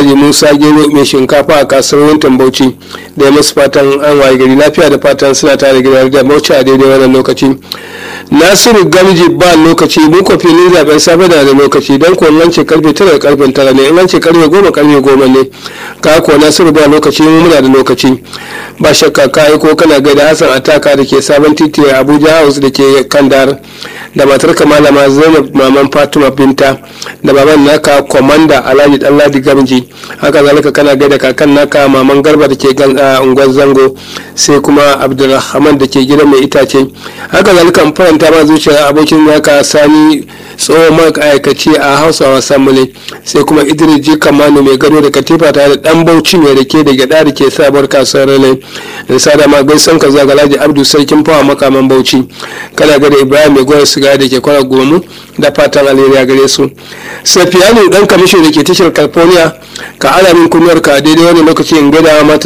Alhaji Musa Gero mai shinkafa a kasuwar Wuntan Bauchi da ya musu fatan an waye gari lafiya da fatan suna tare gida da Bauchi a daidai wannan lokaci. Nasiru Gamji ba lokaci mu ko filin zaben safe da da lokaci don ko nan ce karfe tara da karfe tara ne in an ce karfe goma karfe goma ne ka ko Nasiru ba lokaci mu muna da lokaci ba shakka ka ko kana gaida Hassan Ataka da ke sabon titi a Abuja House da ke Kandar da matar malama Zainab maman Fatima Binta da baban naka komanda Alhaji Danladi Gamji haka zalika kana gaida kakan naka maman Garba da ke unguwar Zango sai kuma Abdulrahman da ke gidan mai itace haka zalika faranta ma zuciya abokin naka Sani tsohon ma'aikaci a Hausawa Assembly sai kuma Idris Ji Kamanu mai gado da katifa tare da dan Bauchi mai rake da gyada da ke sabuwar kasuwar Rale da sada ma gaisan ka zaga Alhaji Abdu Sarkin Fawa makaman Bauchi kana gada Ibrahim mai goyon siga da ke kwana gomu da fatan alheri a gare su Safiyanu dan kamishin da ke tashar California ka alamin kunyar ka daidai wani lokaci in gada mata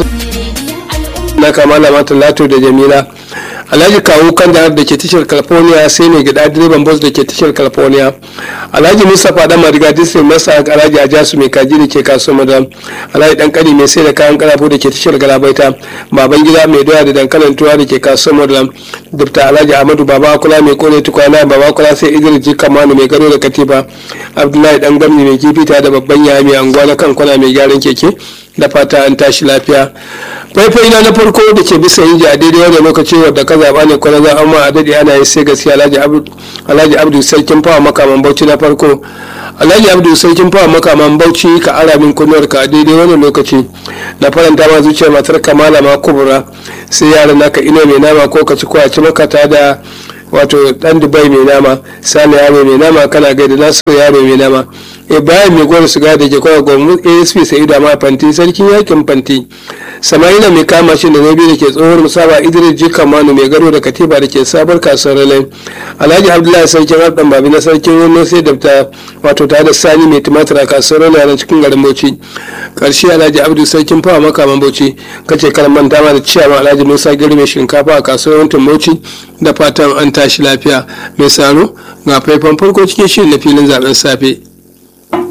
na kamala mata Lato da Jamila alhaji kawo kan da ke tashar california sai mai gida direban bus da ke tashar california alhaji mustapha dan mariga district masa alhaji ajasu mai kaji da ke kasuwar madam alhaji dan kani mai sai da kayan karafo da ke tashar galabaita baban gida mai doya da dankalin tuwa da ke kasuwar madam dubta alhaji ahmadu baba kula mai kone tukwana baba kula sai idris ji kamanu mai gado da katifa abdullahi dan gamni mai kifi ta da babban yaya mai anguwa na kan kwana mai gyaran keke da fata an tashi lafiya faifai na na farko da ke bisa yin a daidai wanda lokaci wadda ka zaɓa ne kwana za amma a daɗe ana yi sai gaskiya alhaji abdu sarkin fawa makaman bauchi na farko alhaji abdu sarkin fawa makaman bauchi ka ara min kunuwar ka a daidai wannan lokaci na faranta ma zuciyar matar kamala ma kubura sai yaran naka ino mai nama ko ka ci ko a ci maka ta da wato dan dubai mai nama sani yaro mai nama kana gaida nasu yaro mai nama ibrahim mai gwada shiga da ke kawai gwamnati asp sa'idu amma fanti sarkin yakin fanti sama'ila mai kama shi da zobe da ke tsohuwar musaba idris jika manu mai gado da katiba da ke sabar kasuwar lalai alhaji abdullahi sarkin abdan babi na sarkin wani sai da ta wato tare da sani mai tumatir a kasuwar lalai na cikin garin bauchi karshe alhaji abdu sarkin fawa makaman bauchi kace karan manta ma da ciyawa alhaji musa gari mai shinkafa a kasuwar wantin bauchi da fatan an tashi lafiya mai saro ga faifan farko cikin shirin na filin zaben safe